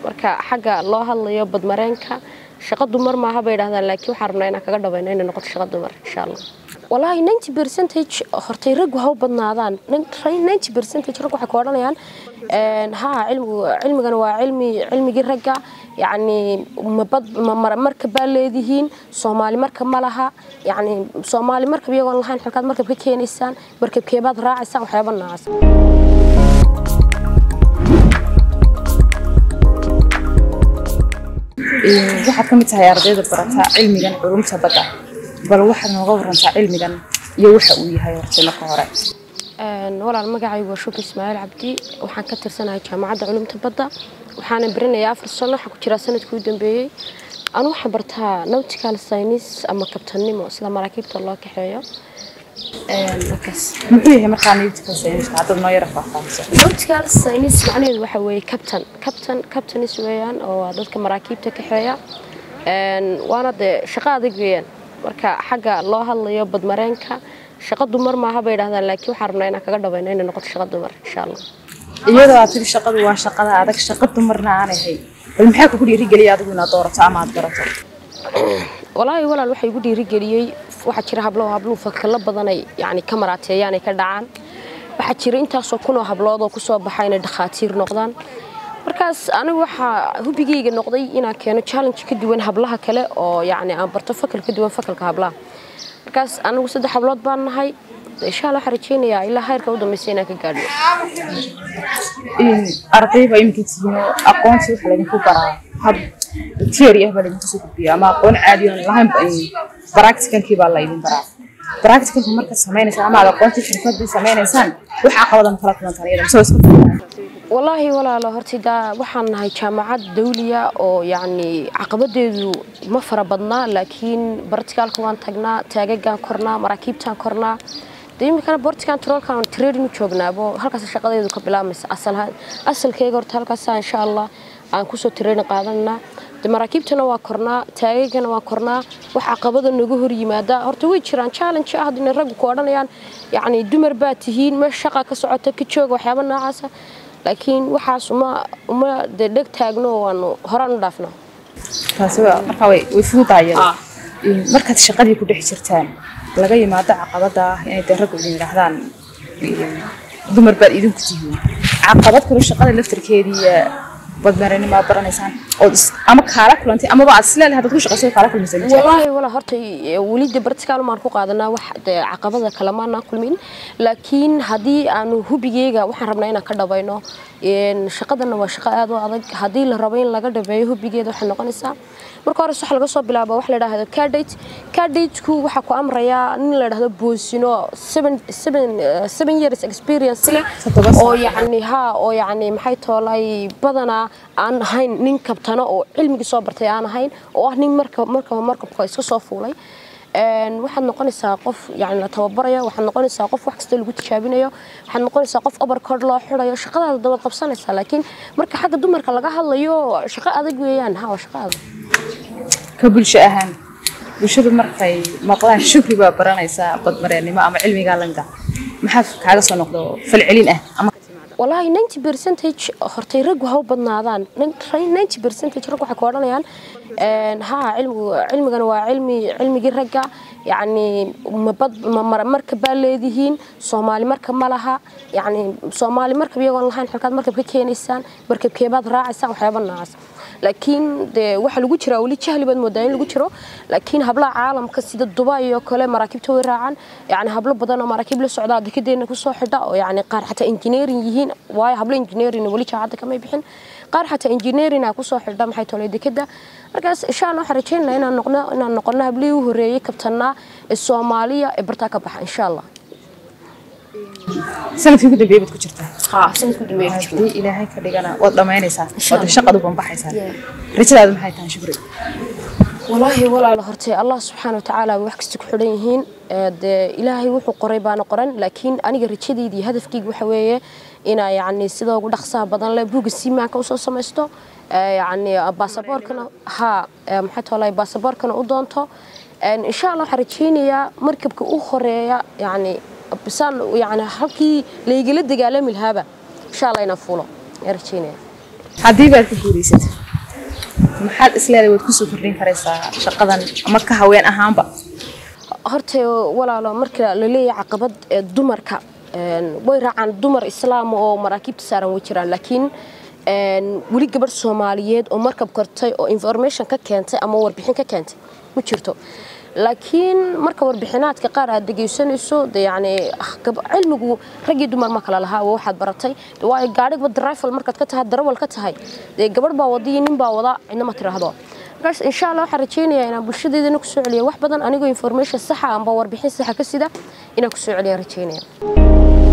marka xagga loo hadlayo badmareenka shaqo dumar maaha bay idhahdaan laakiin waxaan rabnaa inaan kaga dhabayno inay noqoto shaqo dumar insha allah walaahi ninety percentage hortay raggu ha u badnaadaan ninety percentage raggu waxay ku odhanayaan haa cilmigu cilmigana waa cilmi cilmigii ragga yacni mabad markab baa leedihiin soomaali markab ma laha yacni soomaali markab iyagoon lahayn xilkaad markab ka keenaysaan markabkeebaad raacaysaan waxyaaba noocaas waxaad ka mid tahay ardayda barata cilmigan culumta badda bal waxaad nooga warantaa cilmigan iyo waxa uu yahay horta marka hore walaal magacaygu waa shuki ismaaciil cabdi waxaan ka tirsanahay jaamacadda culumta badda waxaana baranayaa afar sano waxaa ku jiraa sanadkii u dambeeyey anu waxaan bartaa nautical science ama kabtannimo sida maraakiibta loo kaxeeyo muxuu yahay markaa nautical science haddaad noo yara faahfaahiso nautical science macnaheedu waxa weeye captain captain captains weeyaan oo waa dadka maraakiibta kaxeeya waana dee shaqo adag weeyaan marka xagga loo hadlayo badmareenka shaqo dumar maaha bay idhahdaan laakiin waxaan rabnaa inaan kaga dhabayno inay noqoto shaqo dumar insha allah iyadoo aad tiri shaqadu waa shaqada adag shaqo dumarna aanay ahayn bal maxaa kugu dhiirigeliya adigu inaad doorato ama aad barato walaahi walaal waxaa igu dhiirigeliyey waxaa jira hablo habluhu fakalo badanay yani ka maraateeyaan ay ka dhacaan waxaa jira intaasoo kunoo hablood oo kusoo baxa inay dhakhaatiir noqdaan markaas anigu waxaa hubigayga noqday inaan keeno challenge ka duwan hablaha kale oo yani aan barto fakal ka duwan fakalka hablaha markaas anigu saddex hablood baan nahay insha allah waxaan rajeynayaa ilaa heerka u dambaysa inaan ka gaadho ardayba iminka tihiin oo aqoonsi waxa laydinku baraa hab theory ah baa laydinku soo gudbiya ama aqoon caadi oon lahayn practicalkii baa laydin baraa practicalka markaad sameynaysaan ama aad aqoontii xirfadii sameynaysaan wax caqabadan kala kulantaan iyada mise iska walaahi walaalo horta daa waxaan nahay jaamacad dawliya oo yacni caqabadeedu ma fara badnaa laakiin barticaalka waan tagnaa taagagaan kornaa maraakiibtaan kornaa de iminkana bortigan troolkan training u joognaabo halkaas shaqadeedu ka bilaabmaysa asalkeyga horta halkaasa insha allah aan kusoo training qaadanaa de maraakiibtana waa kornaa taagagana waa kornaa wax caqabada nagu hor yimaada horta way jiraan challenge ah inay raggu ku odhanayaan yacni dumar baa tihiin meesha shaqa ka socota ka jooga waxyaaba noocaasa laakiin waxaas uma uma dee dheg taagno waanu horaan u dhaafno taasi markaa way way fududaayada markaad shaqadii ku dhex jirtaan laga yimaado caqabada ah inay dee raggu idin yidhaahdaan dumar baad idinku tihiin caqabad kale shaqada laftarkeedii badmarinima baranaysaan ood ama kaala kulantay amaba aad isleedahay haddaad ku shaqayso kaala kulmaysa walaahi walaa horta weli de bartikaal maan ku qaadanaa wax de caqabada kale maanaan kulmin laakiin haddii aanu hubigeyga waxaan rabnaa inaan ka dhabayno shaqadana waa shaqo aad u adag haddii la rabo in laga dhabeeyo hubigeeda waxay noqonaysaa marka hores waxa laga soo bilaabo wax la dhahdo cadate cadateku waxaa ku amrayaa nin la dhahdo boosino seven seven seven years experience leh oo yacni ha oo yacni maxay toolay badanaa aan ahayn nin kabtano oo cilmigii soo bartay aan ahayn oo ah nin marka markaba markabka iska soo fuulay waxaad noqonaysaa qof yani la tababarayo waxaad noqonaysaa qof wax kasta lagu tijaabinayo waxaad noqonaysaa qof overcord loo xirayo shaqadaada dabad qabsanaysaa laakiin marka xagga dumarka laga hadlayo shaqo adag weeyaan ha waa shaqo adag ka bulsho ahaan bulshadu markay maqlaan shukri baa baranaysaa badmareennimo ama cilmigaa lamida maxaa kaaga soo noqdo falcelin ah ama walaahi ninety percentage hortay raggu ha u badnaadaan ninety percentage raggu waxay ku odhanayaan haa cilmigu cilmigana waa cilmi cilmigii ragga yacni mabad markab baa leedihiin soomaali markab ma laha yacni soomaali markab iyagoon lahayn xilkaad markab ka keenaysaan markabkeebaad raacaysaan waxyaaba noocaas laakiin dee waxaa lagu jiraa weli jahli baad moodaa in lagu jiro laakiin hablaha caalamka sida dubai oo kale maraakiibta way raacaan yani hablo badan oo maraakiib la socdaa dekedeena kusoo xidha oo yani qaar xataa engineering yihiin waayo hablo engineering weli jaacadda kamay bixin qaar xataa engineering aa kusoo xidha maxay tolay dekeda markaas insha allah waxaan rajaynaynaa inaan noqno inaan noqono hablihii u horeeyey kabtanaa ee soomaaliya ee bartaa ka baxa insha allah sanadkii ugu dambeeyay baad ku jirtaa haa sanadkii dambeeyay haddii ilaahay ka dhigana waad dhammaynaysaa waad shaqadu banbaxaysaa rajadaadu maxay tahay shukri walaahi walaalo hortay allah subxaana watacaala wax kasta ku xidhan yihiin dee ilaahay wuxuu qoray baana qoran laakiin aniga rajadayda iyo hadafkayga waxa weeye inaa yacni sida ugu dhaqsaha badan leh buugga siimaanka usoo samaysto yacni baasaboorkana haa maxay toolay baasaboorkana u doonto insha allah waxaan rajaynayaa markabka u horeeya yacni bisaan yani halkii laygala dagaalami lahaaba insha allah inaan fuulo ayaan rajaynaya haddii baad ku guulaysato maxaad isleedahay waad kusoo kordhin karaysaa shaqadan ama ka haween ahaanba horta walaalo marka la leeyahay caqabad ee dumarka een, way raacaan dumar islaam oo maraakiibta saaran way jiraan laakiin een, weli gabadh soomaaliyeed oo markab kortay oo information ka keentay ama warbixin ka keentay ma jirto laakiin marka warbixinaadka qaar aad dhegaysanayso de yani ah, gab- cilmigu raggii dumar ma kala lahaa waa waxaad baratay De waayo gaadhigba drifal markaad ka tahay darawal ka tahay dee gabadh baa wada iyo nin baa wada cidna ma tiraahdo markaas insha allah waxaan rajaynayaa inaan bulshadeedana kusoo celiyo wax badan anigoo information saxa amba warbixin saxa ka sida inaan kusoo celiya rajaynaya